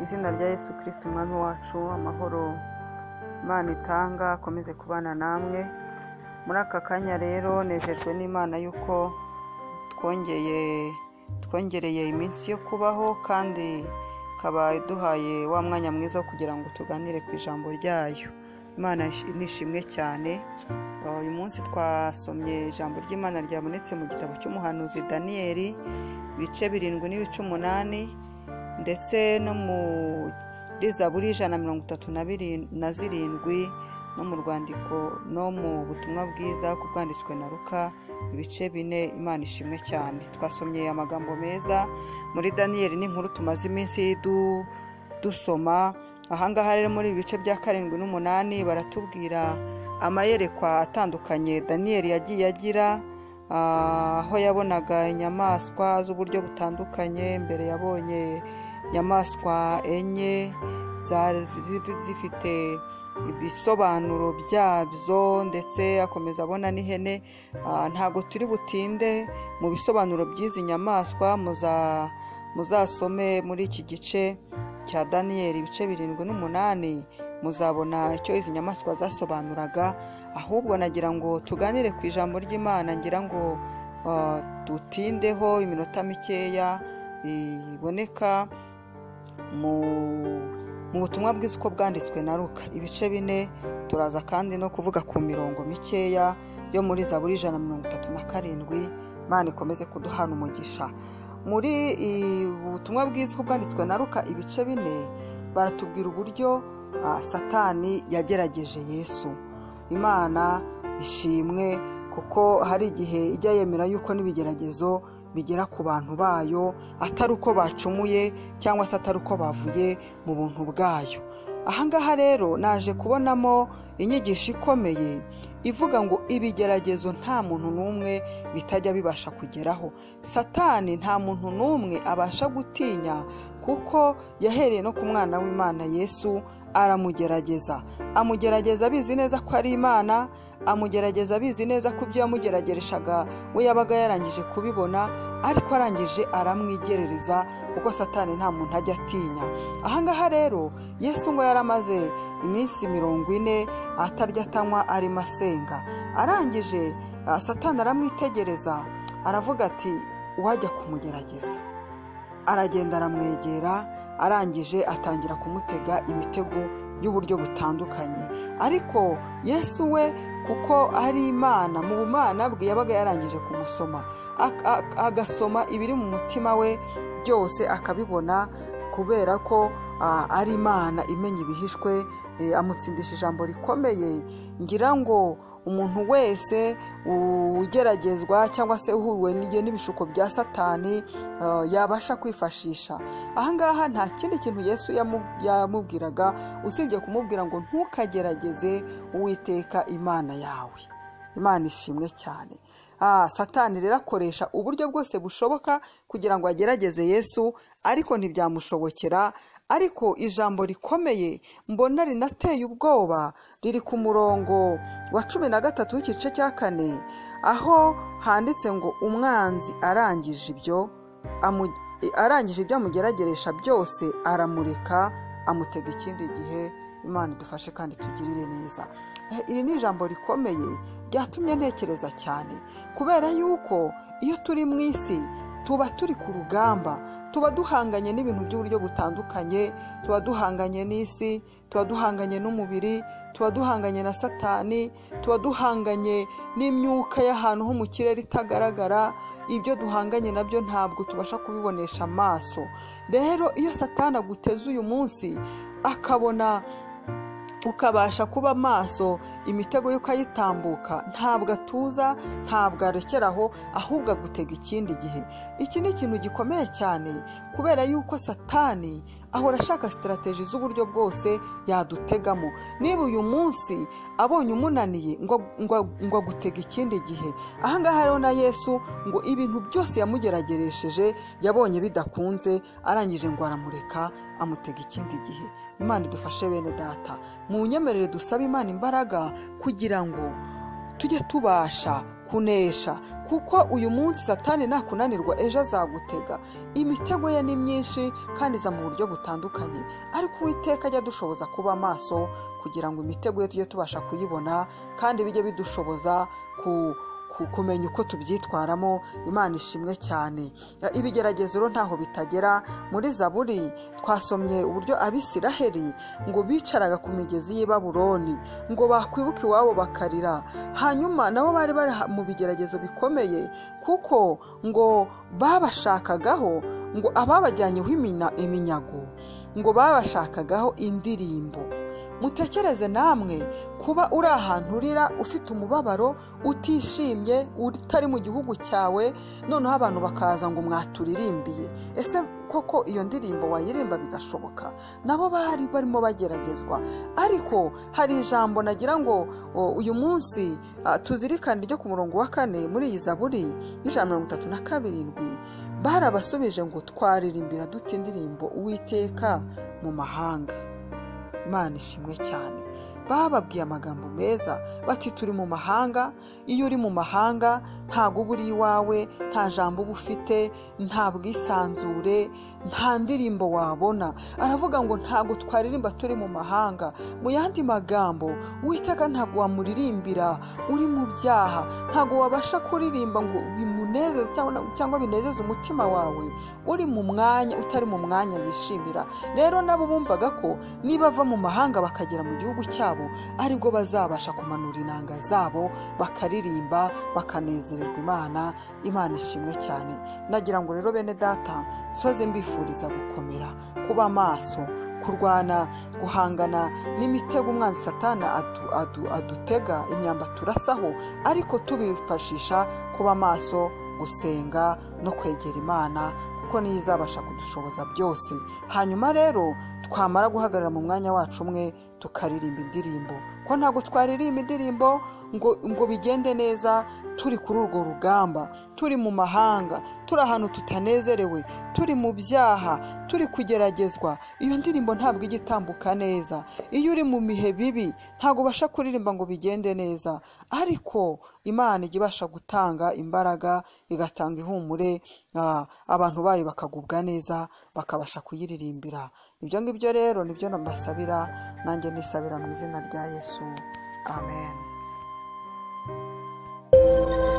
izina rya yesu kirisiti umwami wacu amahoro imana itanga akomeze kubana namwe muri aka kanya rero nejejwe n'imana y'uko twongeye twongereye iminsi yo kubaho kandi ikaba iduhaye wa mwanya mwiza wo kugira ngo tuganire ku ijambo ryayo imana nishimwe cyane uyu munsi twasomye ijambo ry'imana ryabonetse mu gitabo cy'umuhanuzi daniyeli ibice birindwi n'ibice umunani ndetse no muri zaburi ijana na mirongo itatu na zirindwi no mu rwandiko no mu butumwa bwiza ku bwanditswe na ruka ibice bine imana ishimwe cyane twasomye amagambo meza muri daniyeli n'inkuru tumaze iminsi dusoma ahangaha rero muri ibi bice bya karindwi n'umunani baratubwira amayerekwa atandukanye daniyeli yagiye agira aho yabonaga inyamaswa z'uburyo butandukanye mbere yabonye inyamaswa enye zifite ibisobanuro byabyo ndetse akomeza abona n'ihene ntabwo turi butinde mu bisobanuro by'izi nyamaswa muzasome muri iki gice cya daniyeli ibice birindwi n'umunani muzabona icyo izi nyamaswa zasobanuraga ahubwo nagira ngo tuganire ku ijambo ry'imana ngira ngo dutindeho iminota mikeya iboneka mu mu butumwa bwiza uko bwanditswe na ruka ibice bine turaza kandi no kuvuga ku mirongo mikeya yo muri za buri ijana na mirongo itatu na karindwi imana ikomeze kuduhana umugisha muri ubutumwa bwiza uko bwanditswe na ruka ibice bine baratubwira uburyo satani yagerageje yesu imana ishimwe kuko hari igihe ijya yemera yuko n'ibigeragezo bigera ku bantu bayo atari uko bacumuye cyangwa se atari uko bavuye mu buntu bwayo ahangaha rero naje kubonamo inyigisho ikomeye ivuga ngo ibigeragezo nta muntu n'umwe bitajya bibasha kugeraho satani nta muntu n'umwe abasha gutinya kuko yahereye no ku mwana w'imana yesu aramugerageza amugerageza abizi neza ko ari imana amugerageza abizi neza ko ibyo yamugeragereshaga we yabaga yarangije kubibona ariko arangije aramwigerereza kuko satani nta muntu ajya atinya ahangaha rero yesu ngo yaramaze iminsi mirongo ine atarya atanywa arimo asenga arangije satani aramwitegereza aravuga ati uwajya kumugerageza aragenda aramwegera arangije atangira kumutega imitego y'uburyo butandukanye ariko yesu we kuko ari imana mu bumana bwe yabaga yarangije kumusoma agasoma ibiri mu mutima we byose akabibona kubera ko ari imana imenya ibihishwe amutsindisha ijambo rikomeye ngira ngo umuntu wese ugeragezwa cyangwa se uhuwe n'ibishuko bya satani yabasha kwifashisha ahangaha nta kindi kintu yesu yamubwiraga usibye kumubwira ngo ntukagerageze uwiteka imana yawe imana ishimwe cyane satani rero akoresha uburyo bwose bushoboka kugira ngo agerageze yesu ariko ntibyamushobokera ariko ijambo rikomeye mbona rinateye ubwoba riri ku murongo wa cumi na gatatu w'igice cya kane aho handitse ngo umwanzi arangije ibyo arangije ibyo amugerageresha byose aramureka amutega ikindi gihe imana idufashe kandi tugirire neza iri ni ijambo rikomeye ryatumye ntekereza cyane kubera yuko iyo turi mu isi tuba turi ku rugamba tuba duhanganye n'ibintu by'uburyo butandukanye tuba duhanganye n'isi tuba duhanganye n'umubiri tuba duhanganye na satani tuba duhanganye n'imyuka y'ahantu ho mu kirere itagaragara ibyo duhanganye nabyo ntabwo tubasha kubibonesha amaso rero iyo satani aguteze uyu munsi akabona ukabasha kuba maso imitego y'uko ayitambuka ntabwo atuza ntabwo arekeraho ahubwo agutega ikindi gihe iki ni ikintu gikomeye cyane kubera yuko satani ahora ashaka sitarategi z'uburyo bwose yadutegamo niba uyu munsi abonye umunaniye ngo agutega ikindi gihe ahangaha rero na yesu ngo ibintu byose yamugerageresheje yabonye bidakunze arangije ngo aramureka amutega ikindi gihe imana idufashe bene data mu nyemerere dusaba imana imbaraga kugira ngo tujye tubasha kunesha kuko uyu munsi satani nakunanirwa ejo azagutega imitego ye ni myinshi kandi iza mu buryo butandukanye ariko uwiteka ajya dushoboza kuba maso kugira ngo imitego ye tujye tubasha kuyibona kandi bijye bidushoboza ku kumenya uko tubyitwaramo imana ishimwe cyane ibigeragezo rero ntaho bitagera muri zaburi twasomye uburyo abisiraheri ngo bicaraga ku migezi y'i baburoni ngo bakwibuke iwabo bakarira hanyuma nabo bari bari mu bigeragezo bikomeye kuko ngo babashakagaho ngo ababajyanyeho iminyago ngo babashakagaho indirimbo mutekereze namwe kuba uri ahantu urira ufite umubabaro utishimye utari mu gihugu cyawe noneho abantu bakaza ngo mwaturirimbiye ese koko iyo ndirimbo wayirimba bigashoboka nabo bari barimo bageragezwa ariko hari ijambo nagira ngo uyu munsi tuzirikane ryo ku murongo wa kane muri iyi zaburi y'ijana mirongo itatu na karindwi barabasubije ngo twaririmbira dute indirimbo uwiteka mu mahanga imana ishimwe cyane bababwiye amagambo meza bati turi mu mahanga iyo uri mu mahanga ntabwo uba uri iwawe nta jambo uba ufite nta bwisanzure nta ndirimbo wabona aravuga ngo ntabwo twaririmba turi mu mahanga mu yandi magambo witega ntabwo wamuririmbira uri mu byaha ntabwo wabasha kuririmba ngo bimunezeze cyangwa binezeze umutima wawe uri mu mwanya utari mu mwanya yishimira rero nabo bumvaga ko niba bava mu mahanga bakagera mu gihugu cyabo aribwo bazabasha kumanura inanga zabo bakaririmba bakanezererwa imana imana ishimwe cyane nagira ngo rero bene data nsoze mbifuriza gukomera kuba maso kurwana guhangana n'imitego umwanzi satana adutega imyamba turasaho ariko tubifashisha kuba maso gusenga no kwegera imana kuko niyo izabasha kudushoboza byose hanyuma rero twamara guhagarara mu mwanya wacu umwe tukaririmba indirimbo ko ntabwo twaririmba indirimbo ngo ngo bigende neza turi kuri urwo rugamba turi mu mahanga turi ahantu tutanezerewe turi mu byaha turi kugeragezwa iyo ndirimbo ntabwo ijya itambuka neza iyo uri mu bihe bibi ntabwo ubasha kuririmba ngo bigende neza ariko imana ijya ibasha gutanga imbaraga igatanga ihumure abantu bayo bakagubwa neza bakabasha kuyiririmbira ibyo ngibyo rero nibyo nambasabira nanjye nisabira mu izina rya yesu amen